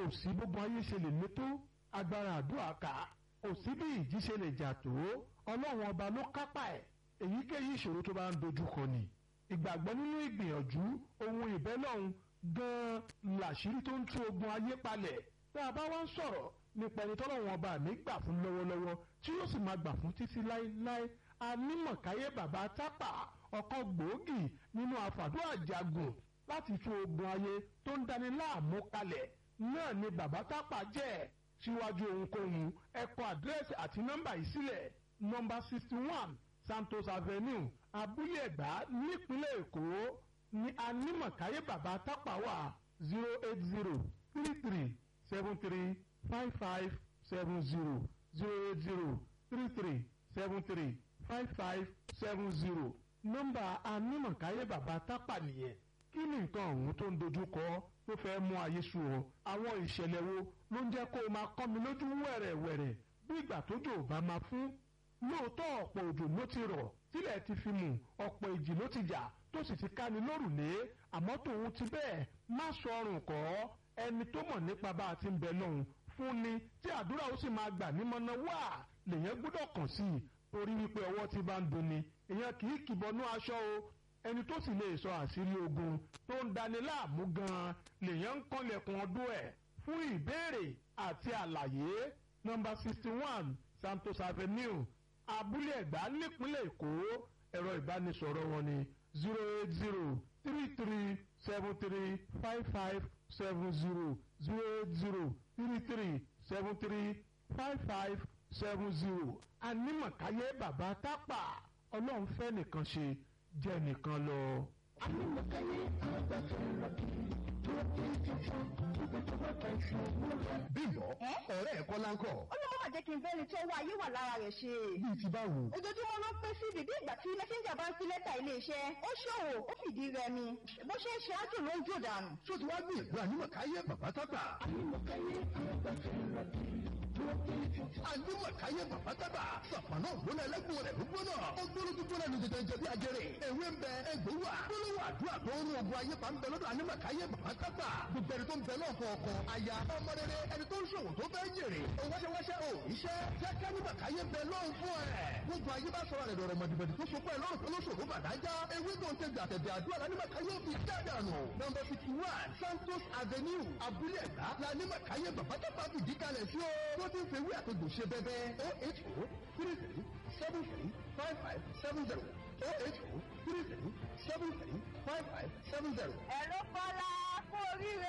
sí gbogbo ayé ṣe lè létó agbára àdúrà ká kò sí bí ìjì ṣe lè jà tó ọlọ́run ọba ló kápá ẹ̀ èyíkéyìí ìṣòro tó bá ń dojú kọ ni ìgbàgbọ́ nínú ìgbìyànjú ohun ìbẹ́lọ́hun gan-an làṣírí tó ń tú ogun ayé palẹ̀ tá a bá wá ń sọ̀rọ̀ nípa ẹni tọ́lọ́run ọba mi gbà fún lọ́wọ́lọ́wọ́ tí yóò sì máa gbà fún títí láéláé anímọ̀káyé bàbá tápà ọ̀kan gbòógì nínú àfàdúrà jagun láti tú ogun ayé tó ń dani láàmú kalẹ̀ náà ni bàbá tápà jẹ́ síwájú ohunkóhun ẹ kọ àdírẹ́sì àti nọ́mbà yìí sílẹ̀ nọ́mbà sixty one Santos Avenue abúlé ẹ̀gbá nípínlẹ̀ Èkó ní anímọ̀káyé bàbá tápà wà zero eight zero three three seven three five five seven zero zero eight zero three three seven three five five seven zero nọ́mbà anímọ̀káyé bàbá tápà nìyẹn kí ni nǹkan ọ̀hún tó ń dojú kọ tó fẹ́ mú ayé sú ọ àwọn ìṣẹ̀lẹ̀ wo ló ń jẹ́ kó o máa kọ́ mi lójú wẹ̀rẹ̀wẹ̀rẹ̀ bí ìgbà tójò ò bá máa fún lóòótọ́ ọ̀pọ̀ òjò ló ti rọ̀ tílẹ̀ ti fi mù ọ̀pọ̀ ìjì ló ti jà tó sì ti káni lórùlé àmọ́ tòun ti bẹ́ẹ̀ má sọ ọrùn kọ́ ẹni tó mọ̀ nípa bá a ti ń bẹ lọ́hùn fún ni tí àdúrà ó sì máa gbà nímọ̀nà wá lèyàn gbọ́dọ̀ kàn sí i torí wípé ọwọ́ ti bá ń dunni èèyàn kì í kìbọnú aṣọ o ẹni tó sì lè sọ àṣírí ogun tó ń dani láàmú gan-an lèyàn ń kànlẹ̀kùn ọdún ẹ̀ fún ìbéèrè àti àlàyé nọ́mbà sixty one Santos Avenue abúlé ẹ̀gbá nípínlẹ̀ Èkó ẹ̀rọ ìbánisọ̀rọ̀ wọn ni zero eight zero three three seven three five five seven zero zero eight zero three three seven three five five seven zero anímọ̀káyé bàbá tápà ọlọ́run fẹ́ nìkan ṣe jẹ́ nìkan lọ. anímọ̀káyé àgbàfẹ́ rọ̀bì tó dé tuntun ìgbà tó bá ta ìṣòro rẹ̀. bímbọ ọ̀rẹ́ ẹ̀ kọ́lá ń kọ́. ó ló má jẹ́ kí n fẹ́ni tó wá ayé wà lára rẹ̀ ṣe. bíi ti báwo. ojoojúmọ́ ló pé sí bíbí ìgbà tí mẹ́sẹ́ńjà bá ń fi lẹ́tà iléeṣẹ́ ó ṣòwò ó fìdí rẹmi bó ṣe ń ṣe ájò ló ń jò dànù. tó ti wá gbìyànjú ànímọ̀káyé bàbá tápà. anímọ̀káyé àgbàfẹ́ rọ̀bì tó dé tuntun. ànímọ̀káyé bàbá tápà. sàpàná ògbóná ẹlẹ́gbọ̀n rẹ̀ ló gbóná. ó gbóná tó gbóná ní tètè jẹ bí ajẹrè. ewé ń bẹ egbò wà. gbólóhùn àdúrà tó ń ogun ayé pa ń bẹ lọ́dọ̀ ànímọ̀káyé bàbá tápà. gbogbo ẹni tó ń bẹ náà fọ ọkọ aya ọmọ rere ẹni tó ń ṣòwò tó fẹ́ jèrè. òwáṣẹ́wáṣẹ́ ò iṣẹ́ jẹ́ kánímọ̀káyé bẹ lọ́hùn fún ẹ̀. gbogbo ayé bá sọ̀rọ̀ rẹ̀ dọ̀rọ̀ mọ̀dìbọ̀dì tó so pẹ́ lọ́rùn tó lóṣòro bàdájá. ewé tó ń tẹ gbàtẹ̀dẹ̀ àdúrà lánímọ̀káyé fi dáadánu. nọ́mbà fifty one Santos Avenue abúlé ẹ̀gbá lánímọ̀káyé bàbá tápà fìdí kalẹ̀ sí o. tó ti ń fewé àtògbò ṣe bẹ́bẹ́ o eight o three three seven three five five seven zero o eight o three three seven three five five seven zero. ẹ̀rọ kọ́lá kú oríire